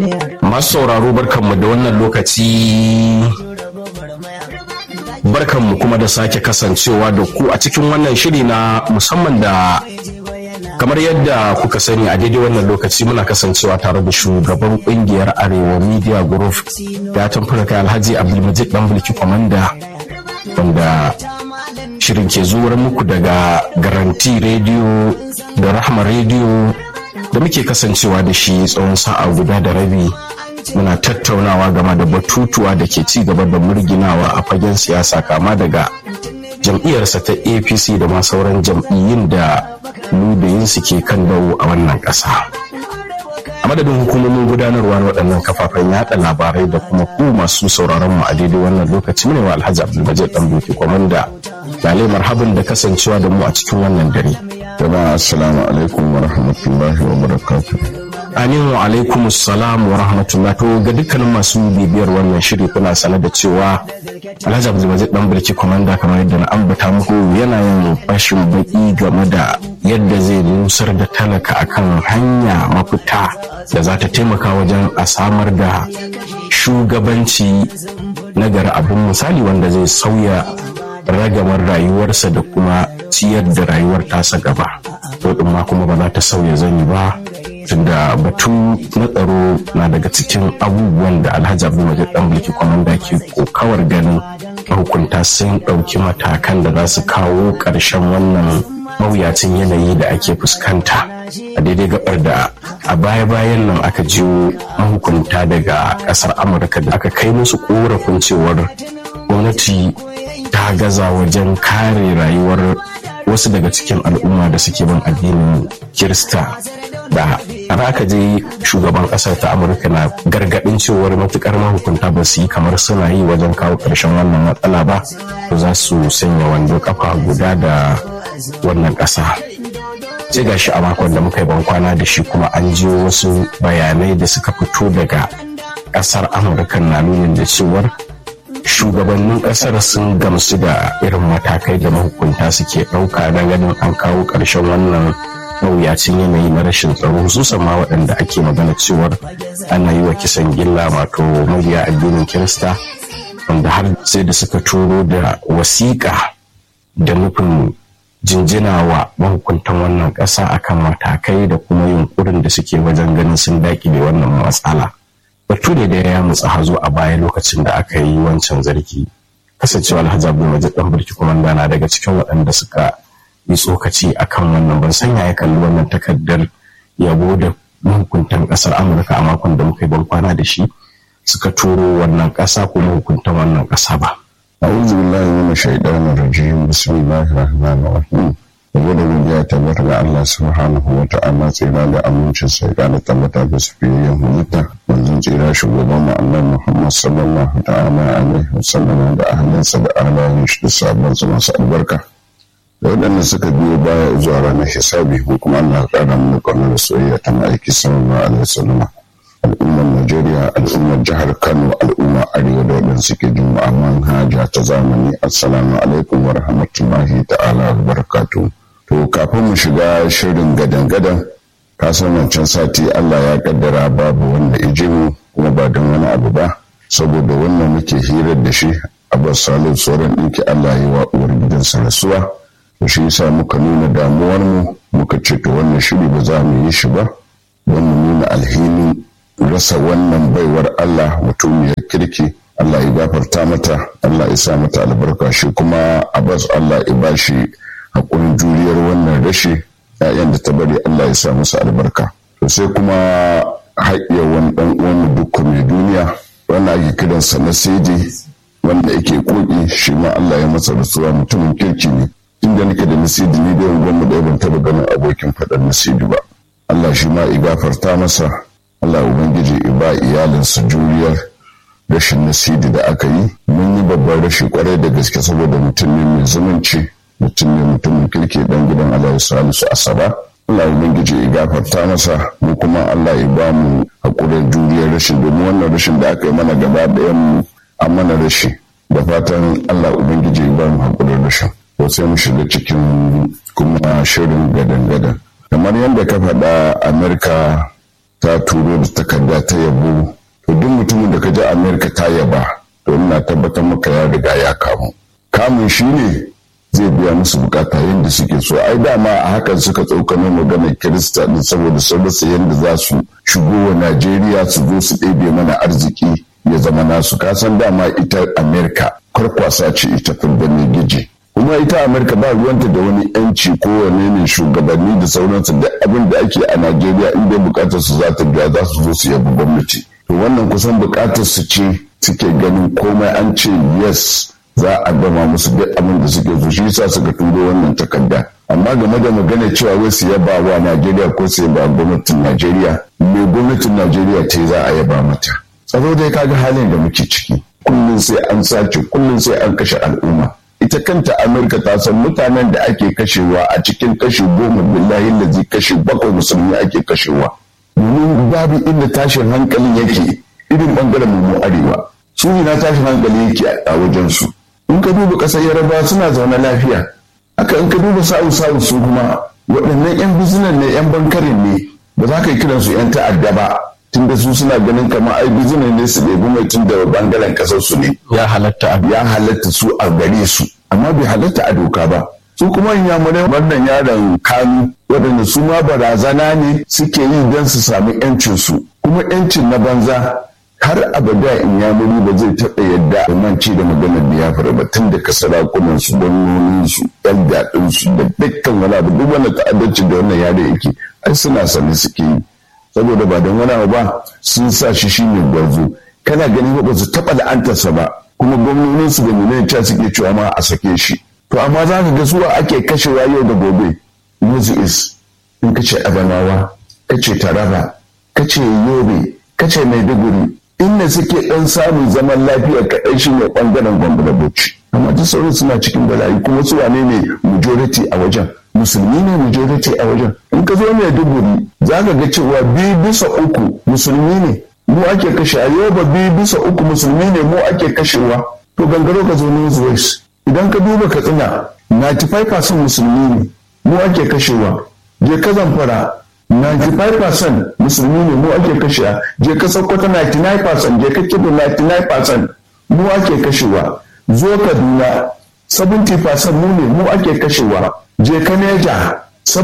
Masu sauraro barkanmu da wannan lokaci barkanmu kuma da sake kasancewa da ku a cikin wannan shiri na musamman da kamar yadda kuka sani a daidai wannan lokaci muna kasancewa tare da shugaban kungiyar arewa media group ya tamfura kai alhaji abdulmajid dan bulki kwamanda wanda shirin ke zuwar muku daga garanti rediyo da rahma rediyo da muke kasancewa da shi tsawon sa'a guda da rabi muna tattaunawa game da batutuwa da ke ci gaba da murginawa a fagen siyasa kama daga jam'iyyarsa ta apc da ma sauran jam'iyyun da ludayinsu ke kan dawo a wannan ƙasa a madadin hukumomin gudanarwa na waɗannan kafafen yaɗa labarai da kuma ku masu sauraron mu a daidai wannan lokaci ne wa alhaji abdulmajid dan doki kwamanda lalai marhaban da kasancewa da mu a cikin wannan dare jama'a assalamu alaikum wa rahmatullahi wa barakatuh Aminu alaikum salam wa rahmatullah to ga dukkanin masu bibiyar wannan shiri kuna sane da cewa Alhaji Abdulmajid dan Birki komanda kamar yadda na ambata muku yana yin fashin baki game da yadda zai nusar da talaka akan hanya mafita da za ta taimaka wajen a samar da shugabanci na gari abin misali wanda zai sauya ragamar rayuwarsa da kuma ciyar da rayuwar tasa gaba to ma kuma ba za ta sauya zani ba tunda batu na tsaro na daga cikin abubuwan da alhaji abdulmajid dan bulki kwamanda ke kokawar ganin mahukunta sun ɗauki matakan da za su kawo ƙarshen wannan mawuyacin yanayi da ake fuskanta a daidai gabar da a baya-bayan nan aka jiyo mahukunta daga ƙasar amurka da aka kai musu korafin cewar gwamnati ta gaza wajen kare rayuwar wasu daga cikin al'umma da suke bin addinin kirista da har aka je shugaban kasar ta amurka na gargadin cewar matukar mahukunta ba su yi kamar suna yi wajen kawo ƙarshen wannan matsala ba to za su sanya wando kafa guda da wannan ƙasa sai gashi a makon da muka yi bankwana da shi kuma an jiyo wasu bayanai da suka fito daga ƙasar amurka na nunin da cewar shugabannin ƙasar sun gamsu da irin matakai da mahukunta suke ɗauka don ganin an kawo ƙarshen wannan mawuyacin yanayi na rashin tsaro hususan ma waɗanda ake magana cewar ana yi wa kisan gilla wato mabiya addinin kirista wanda har sai da suka turo da wasiƙa da nufin jinjina wa mahukuntan wannan ƙasa akan matakai da kuma yunkurin da suke wajen ganin sun daƙile wannan matsala batu ne da ya mutsa hazo a baya lokacin da aka yi wancan zargi kasancewa alhaji abdulmajid dan burki kuma na daga cikin waɗanda suka yi tsokaci a kan wannan ban sanya ya kalli wannan takardar yabo da mahukuntan kasar amurka a makon da muka yi ban kwana da shi suka turo wannan kasa ko mahukuntan wannan kasa ba a'udhu billahi minash shaitanir rajim bismillahir rahmanir rahim yabo da godiya tabbata ga Allah subhanahu wa ta'ala tsira da amincin sa ya da tabbata ga sufiyayyen halitta manzon tsira shugaban mu annabi Muhammad sallallahu ta'ala alaihi wasallam da ahlinsa da ahlan shi da sabon masu albarka da waɗanda suka biyo baya zuwa ranar hisabi ko kuma Allah ƙara mana ƙaunar soyayya ta ma'aiki sallallahu alaihi wasallam al'ummar Najeriya al'ummar jihar Kano al'ummar Arewa da waɗanda suke jin manhaja ta zamani assalamu alaikum wa rahmatullahi ta'ala wa barakatuh to kafin mu shiga shirin gadan-gadan ka san wancan sati Allah ya kaddara babu wanda ije mu kuma ba don wani abu ba saboda wannan muke hirar da shi Abbas Salihu sauran ɗinki Allah ya wa uwar gidansa rasuwa to shi yasa muka nuna damuwar mu muka ce to wannan shiri ba za mu yi shi ba don mu nuna alhinin rasa wannan baiwar Allah mutumiyar kirki Allah ya gafarta mata Allah ya sa mata albarka shi kuma Abbas Allah ya bashi hakurin juriyar wannan rashi ‘ya'yan da ta bari Allah ya sa musu albarka to sai kuma haƙƙiyar wani ɗan uwan dukkan mai duniya wanda ake kiransa na sidi wanda yake koki shi ma Allah ya masa rasuwa mutumin kirki ne tun da nake da nasidi ni da yanzu mu ɗaya ban taɓa ganin abokin faɗan nasidi ba Allah shi ma gafarta masa Allah ubangiji ya ba iyalinsa juriyar rashin nasidi da aka yi mun yi babban rashi kwarai da gaske saboda mutum ne mai zumunci mutum ne mutumin kirki dan gidan Allah salisu asaba Allah ubangiji ya gafarta masa mu kuma Allah ya ba mu hakurin juriyar rashin domin wannan rashin da aka yi mana gaba ɗayan mu an mana rashi da fatan Allah ubangiji ya ba mu hakurin rashin to sai mu shiga cikin kuma shirin gadan-gadan kamar yadda ka faɗa Amerika ta turo da takarda ta yabo to duk mutumin da ka ji amerika ta yaba to ina tabbatar maka ya riga ya kamu kamun shi ne zai biya musu bukata yadda suke so ai dama a hakan suka tsokano maganar kirista din saboda sun rasa yadda za su shigo wa najeriya su zo su ɗebe mana arziki ya zama nasu kasan dama ita amerika kwarkwasa ce ita fulbanin gije kuma ita amerika ba ruwanta da wani yanci ko wane ne shugabanni da sauransu duk abin da ake a najeriya in dai bukatar su za ta biya za su zo su yabi gwamnati to wannan kusan bukatar su ce suke ganin komai an ce yes za a gama musu duk abin da suke so shi yasa suka turo wannan takarda amma game da magana cewa wai su yaba wa najeriya ko su yaba gwamnatin najeriya me gwamnatin najeriya ce za a yaba mata tsaro dai kaga halin da muke ciki kullum sai an sace kullum sai an kashe al'umma ita kanta amurka ta san mutanen da ake kashewa a cikin kashe goma billahi lazi kashe bakwai musulmi ake kashewa domin babu inda tashin hankalin yake irin bangaren mu arewa su ina tashin hankali yake a wajen su in ka duba ƙasar yaraba suna zaune lafiya haka in ka duba sa'u sa'u su kuma waɗannan 'yan bizinan ne 'yan bankarin ne ba za ka yi kiransu 'yan ta'adda ba tunda su suna ganin kamar ai bizinan ne su ɗebi mai tun da bangaren ƙasar su ne ya halatta a ya halatta su a gare su amma bai halatta a doka ba su kuma inyamurai wannan yaron kanu waɗanda su ma barazana ne suke yi don su sami 'yancinsu kuma 'yancin na banza har abada in ya muri ba zai taɓa yadda da manci da maganar da ya fara ba tun daga sarakunan su gwamnonin su yan daɗin su da dukkan wani abu duk wani ta'addanci da wannan yare yake ai suna sani suke yi saboda ba don wani abu ba sun sa shi shine gwarzo kana ganin ba su taɓa la'antarsa ba kuma gwamnonin su da nuna cewa suke cewa ma a sake shi to amma za ka ga suwa ake kashewa yau da gobe yanzu is in ka ce abanawa ka ce taraba ka ce yobe ka ce maiduguri inda suke ɗan samun zaman lafiya kaɗai shi ne ɓangaren gwamnati da bauchi amma duk sauran suna cikin bala'i kuma su wane ne majority a wajen musulmi ne majority a wajen in ka zo mai duguri za ka ga cewa biyu bisa uku musulmi ne mu ake kashe a yoba biyu bisa uku musulmi ne mu ake kashewa to gangaro ka zo north west idan ka duba katsina 95% musulmi ne mu ake kashewa je ka zamfara 95% musulmi ne mu ake kashewa je ka sokoto 99% je ka kibu 99% mu ake kashewa zo kaduna 70% mu ne mu ake kashewa je ka neja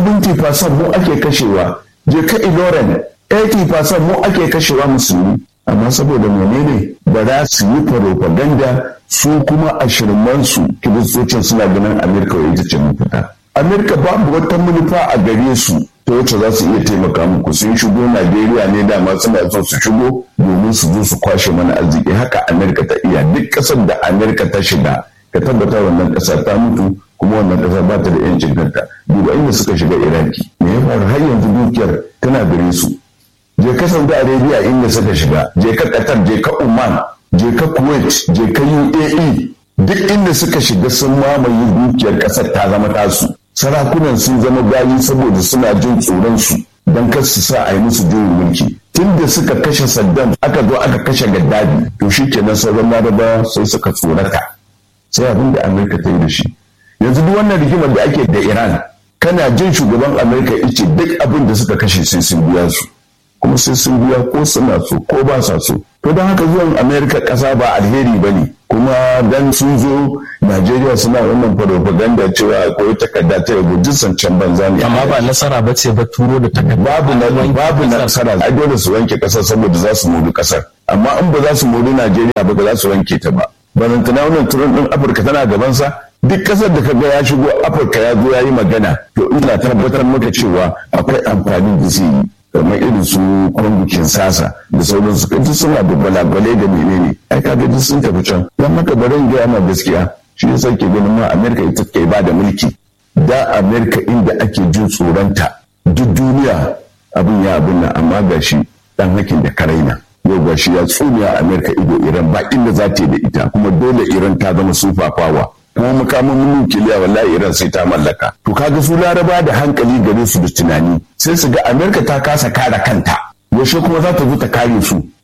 70% mu ake kashewa je ka iloren 80% mu ake kashewa musulmi amma saboda menene ba za su yi propaganda su kuma a shirmansu kiristocin suna ganin amerika wa ita ce mafita amerika babu wata manufa a gare su ta wacce za su iya taimaka muku sun shigo najeriya ne dama suna so su shigo domin su zo su kwashe mana arziki haka amerika ta iya duk ƙasar da amerika ta shiga ka tabbata wannan ƙasa ta mutu kuma wannan ƙasa ba ta da yancin kanta duba inda suka shiga iraki me ya faru har yanzu dukiyar tana gare su je ka saudi arabia inda suka shiga je ka qatar je ka oman je ka kuwait je ka uae duk inda suka shiga sun mamaye dukiyar ƙasar ta zama tasu sarakunan sun zama bayi saboda suna jin tsoron su don kar su sa a yi musu juyin mulki tun da suka kashe saddam aka zo aka kashe gaddafi to shi kenan sauran larabawa sai suka tsorata sai abin da amurka ta yi da shi yanzu duk wannan rigimar da ake da iran kana jin shugaban amurka ice duk abin da suka kashe sai sun biya su kuma sai sun biya ko suna so ko ba sa so to don haka zuwan amerika ƙasa ba alheri ba ne kuma dan sun zo najeriya suna wannan propaganda cewa akwai takarda ta yabo jinsan can banza ne amma ba nasara ba ce ba turo da takarda babu na babu nasara a dole su wanke kasar saboda za su mori kasar amma in ba za su mori najeriya ba ba za su wanke ta ba barantana wannan turan din afirka tana gabansa duk kasar da kaga ya shigo afirka ya zo ya yi magana to ina tabbatar maka cewa akwai amfani da zai yi kamar irin su kwangukin sasa da sauransu duk suna da balagwalai da menene ai kaga duk sun tafi can don haka barin gaya ma gaskiya shi yasa ke ganin ma amerika ita ke ba da mulki da amerika inda ake jin tsoronta duk duniya abin ya abin nan amma ga shi dan hakin da karaina yau ga shi ya tsuniya amerika ido iran ba inda za ta yi da ita kuma dole iran ta zama sufafawa kuma makamin nukiliya wallahi iran sai ta mallaka to kaga su laraba da hankali gare su da tunani sai su ga amerika ta kasa kare kanta yaushe kuma za ta zo ta kare su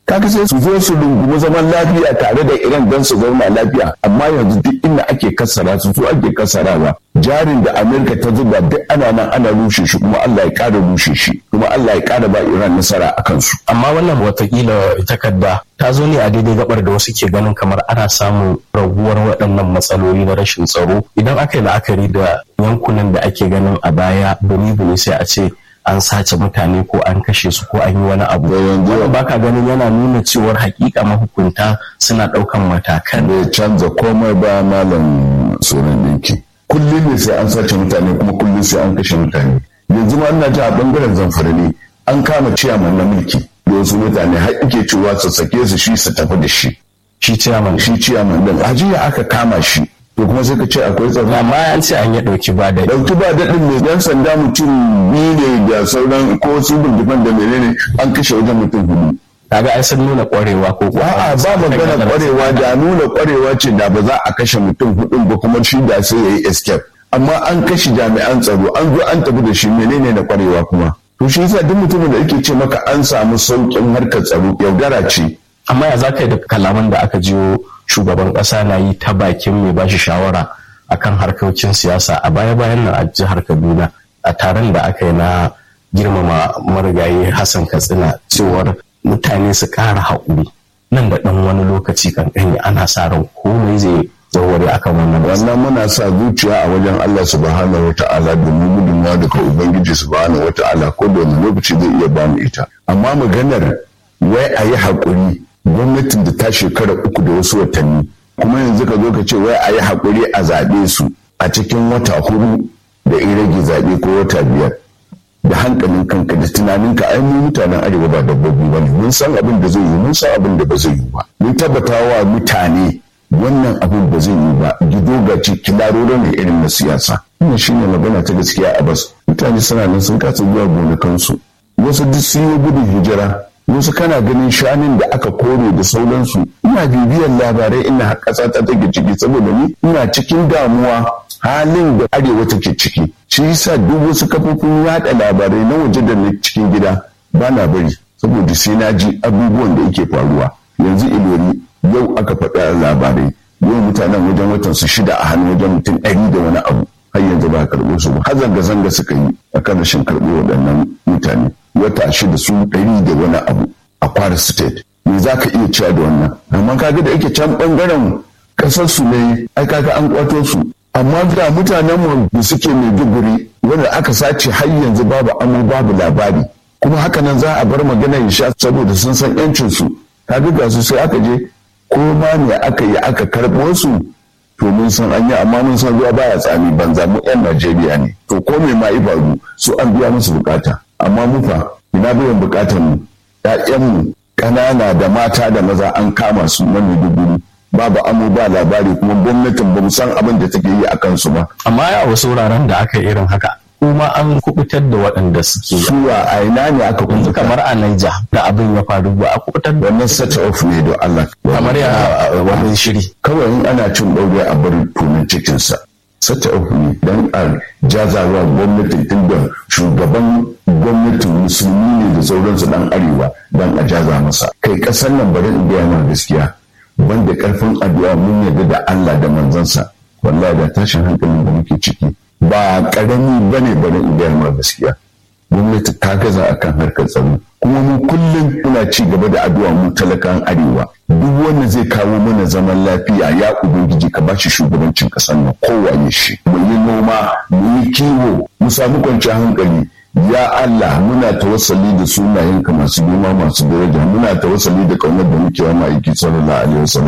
kaga sai su zo su rungumi zaman lafiya tare da iran don su zauna lafiya amma yanzu duk inda ake kasara su su ake kasarawa jarin da amerika ta zuba duk ana nan ana rushe shi kuma allah ya kara rushe shi kuma allah ya kara ba iran nasara a kansu amma wannan watakila takarda ta zo ne a daidai gabar da wasu ke ganin kamar ana samun raguwar waɗannan matsaloli na rashin tsaro idan aka yi la'akari da yankunan da ake ganin a baya buni sai a ce an sace mutane ko an kashe su ko an yi wani abu wanda baka ganin yana nuna cewar hakika mahukunta suna ɗaukan matakan bai canza komai ba malam sunan ɗinki kullum ne sai an sace mutane kuma kullum sai an kashe mutane yanzu ma ina ji a bangaren zamfara ne an kama ciyaman na mulki da wasu mutane har ike cewa su sake su shi su tafi da shi shi ciyaman shi ciyaman din ajiya aka kama shi to kuma sai ka ce akwai tsaro amma an ce an yi ɗauki ba da ɗauki ba daɗin mai yan sanda mutum biyu ne da sauran ko su bindigan da menene an kashe wajen mutum hudu kaga ai sun nuna ƙwarewa ko a'a ba magana ƙwarewa da nuna ƙwarewa ce da ba za a kashe mutum hudun ba kuma shi da sai yayi escape amma an kashe jami'an tsaro an zo an tafi da shi menene na ƙwarewa kuma to shi yasa duk mutumin da yake ce maka an samu sauƙin harkar tsaro yaudara ce amma ya za ka yi da kalaman da aka jiyo shugaban ƙasa na yi ta bakin mai bashi shawara akan harkokin siyasa a baya-bayan nan a jihar kaduna a taron da aka yi na girmama marigayi hassan katsina cewar mutane su ƙara haƙuri nan da ɗan wani lokaci kankani ana sa ran komai zai warware akan wannan wannan muna sa zuciya a wajen Allah subhanahu wata'ala domin gudunmawa daga ubangiji subhanahu wata'ala ko da wani lokaci zai iya bamu ita amma maganar wai a yi haƙuri gwamnatin da ta shekara uku da wasu watanni kuma yanzu ka zo ka ce wai a yi haƙuri a zaɓe su a cikin wata hudu da in rage zaɓe ko wata biyar da hankalin kanka da tunaninka ai mu mutanen arewa ba dabbobi ba mun san abin da zai yi mun san abin da ba zai yi ba mun tabbata wa mutane wannan abin ba zai yi ba gido ga ci kilaroro ne irin na siyasa wannan shine magana ta gaskiya a bas mutane suna nan sun kasa zuwa gonakansu wasu duk sun yi gudun hijira wasu kana ganin shanun da aka kore da sauransu ina bibiyar labarai ina ƙasa ta take ciki saboda ni ina cikin damuwa halin da arewa take ciki shi yasa duk wasu kafofin yada labarai na waje da na cikin gida ba na bari saboda sai na ji abubuwan da yake faruwa yanzu ilori yau aka faɗa labarai yau mutanen wajen watan su shida a hannu wajen mutum ɗari da wani abu har yanzu ba a karɓo su ba har zanga-zanga suka yi a kan rashin karɓo waɗannan mutane wata shida su ɗari da wani abu a kwara state me za ka iya cewa da wannan amma kaga da yake can ɓangaren ƙasar su ne ai kaga an kwato su amma ga mutanen mu da suke mai duguri wanda aka sace har yanzu babu amo babu labari kuma haka nan za a bar magana ya sha saboda sun san yancin su kaga ga su sai aka je ko ma ne aka yi aka karɓo su to mun san an yi amma mun san ruwa baya tsami banza mu yan Najeriya ne to ko me ma ibaru su an biya musu bukata amma mu fa ina biyan bukatar mu ƴaƴan mu ƙanana da mata da maza an kama su na Maiduguri babu amo ba labari kuma gwamnatin ba mu san abin da take yi a kansu ba amma a wasu wuraren da aka irin haka kuma an kubutar da waɗanda suke suwa a ina ne aka yanzu kamar a Naija da abin ya faru ba a kubutar da wannan set off ne don Allah kamar ya wani shiri kawai in ana cin ɗaure a bar tunan cikinsa set off ne don a jazawa gwamnatin tunda shugaban gwamnatin musulmi ne da sauransu dan arewa don a jaza masa kai ƙasar nan bari in gaya mana gaskiya banda karfin addu'a mun yarda da Allah da manzansa wallahi da tashin hankalin da muke ciki ba karami bane bane in gaya ma gaskiya gwamnati ta gaza akan harkar tsaro kuma mu kullum muna ci gaba da addu'a mu talakan arewa duk wanda zai kawo mana zaman lafiya ya ubangiji ka bashi shugabancin kasar nan kowaye shi mu yi noma mu yi kiwo mu samu kwanciyar hankali ya Allah muna tawassali da sunayenka masu girma masu daraja muna tawassali da kaunar da muke wa ma'aiki sallallahu alaihi wasallam